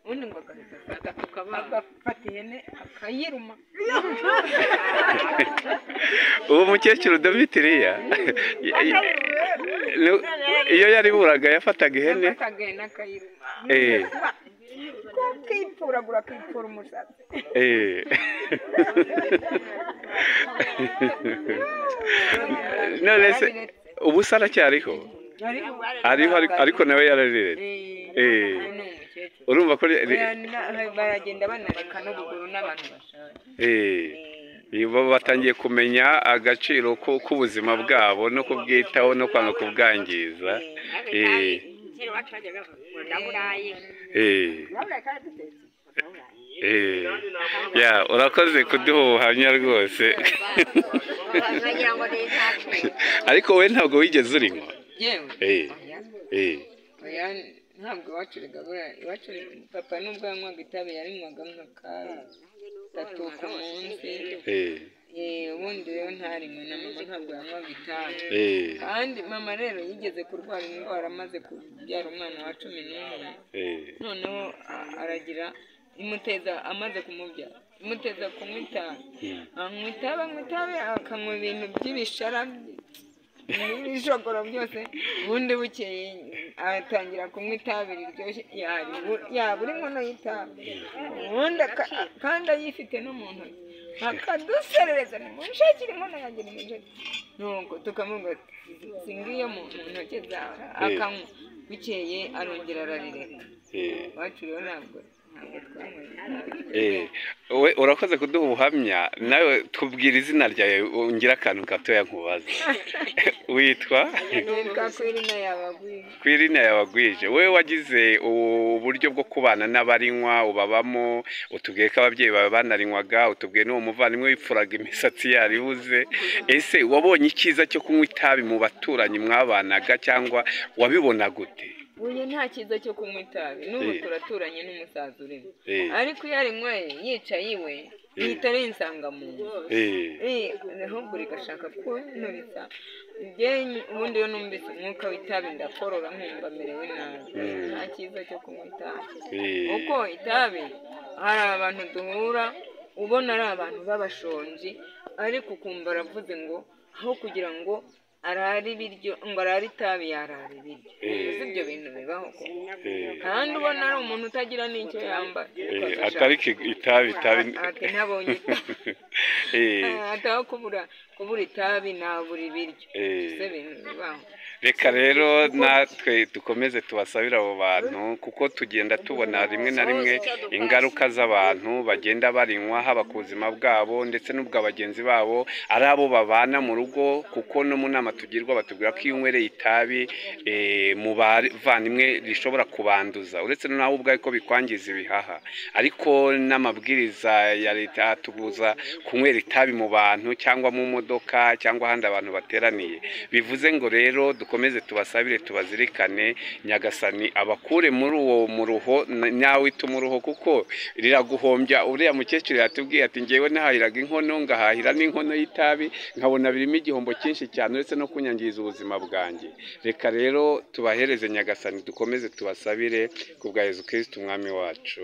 ubundi ngo agafata agatuka abana agafata ihene akayiruma uwo mukecuru domitiriya iyo yariburaga yafataga ihene agafata ihene akayiruma eh, akipfuragura akipfura umusatsi eh. none se Yarabiretse. ubu se aracyariho Ariho. ariho ariko- ariko nawe yarariretse Eh. Eh, ni umukecuru. urumva ko ri- ri- Barana- baragenda banareka n'ubuguru n'abantu bashaje eh. Eh, Nibo batangiye kumenya agaciro ko- k'ubuzima bwabo no kubwitaho no kwanga kubwangiza eh, kera iwacu bajyaga bavuga ndaburaye eh, ndaburaye kandi dutetse eh. ya urakoze kuduha ubuhamya rwose bagira ngo ni izacu ariko we ntabwo wigeze urinywa yewe Eh, oya, eh, oya, ntabwo iwacu rigabura iwacu ri- papa nubwo yanywaga itabi yarinywaga nk'akatatu ku munsi eh, Eh, ubundi rero ntarinywe na mama ntabwo yanywaga itabi eh, kandi mama rero yigeze kurwara indwara amaze kubyara umwana wa cumi n'umwe eh. noneho a- aragira imuteza amaze kumubyara imuteza kunywa itabi anywa itabi anywa itabi akanywa ibintu by'ibishara n'ibishogoro byose ubundi bukeye atangira kunywa itabi riryoshye yaribu- yaba uri inkono y'itabi ubundi aka- kandi ayifite no mu ntoki akaduserereza nimushakire inkono yanjye nimushakire nuko tukamubwira ati singiye mu mu ntoki zawe akanywa bukeye arongera ararireka Eh. iwacu rero ntabwo ntabwo twanyweye itabi. Eh, we urakoze kuduha ubuhamya nawe tubwira izina ryawe ngira akantu gatoya nkubaza witwa nitwa kwirina yabagwira ku irina yawe agwije wowe wagize ubu buryo bwo kubana n'abarinywa ubabamo utubwiye ko ababyeyi bawe banarinywaga utubwiye n'uwo muvandimwe wipfuraga imisatsi yaribuze ese wabonye icyiza cyo kunywa itabi mu baturanyi mwabanaga cyangwa wabibona gute uyu nta cyiza cyo kunywa itabi n'ubu Eh. turaturanye n'umusaza urimo Eh. ariko iyo arinyweye yicaye iwe ihita ari insangamuntu Eh, Eh, ahubwo rigashaka kuntura itabi Njye ubundi iyo numvise umwuka w'itabi ndakorora nkumva merewe nabi Mm. nta cyiza cyo kunywa itabi eh, kuko itabi hari abantu duhura ubona ari abantu b'abashonji ariko ukumva aravuze ngo aho kugira ngo arare ibiryo ngo arare itabi yarara ibiryo Eh. si ibyo bintu bibaho koko eh, kandi ubona ari umuntu utagira n'icyo yambara eh, Ukaza atari ki- itabi itabi Ati nabonye itabi. Eh, ushaka- ataho kubura kubura itabi nabura ibiryo eh. si ibintu bibaho reka rero natwe dukomeze tubasabire abo bantu kuko tugenda tubona rimwe na rimwe ingaruka z'abantu bagenda barinywa haba ku buzima bwabo ndetse n'ubwa bagenzi babo ari abo babana mu rugo kuko no mu nama tugirwa batubwira ko iyo unywereye itabi eh, mu bavandimwe rishobora kubanduza uretse nawe ubwawe ko bikwangiza ibihaha ariko n'amabwiriza ya leta atubuza kunywera itabi mu bantu cyangwa mu modoka cyangwa ahandi abantu bateraniye bivuze ngo rero dukomeze tubasabire tubazirikane nyagasani abakure muri uwo muruho na- nawe ituma uruho kuko riraguhombya uriya mukecuru yatubwiye ati ngewe nahahiraga inkono ngahahira n'inkono y'itabi nkabona birimo igihombo cyinshi cyane uretse no kunyangiza ubuzima bwanjye reka rero tubahereze nyagasani dukomeze tubasabire ku bwa yezu kirisiti umwami wacu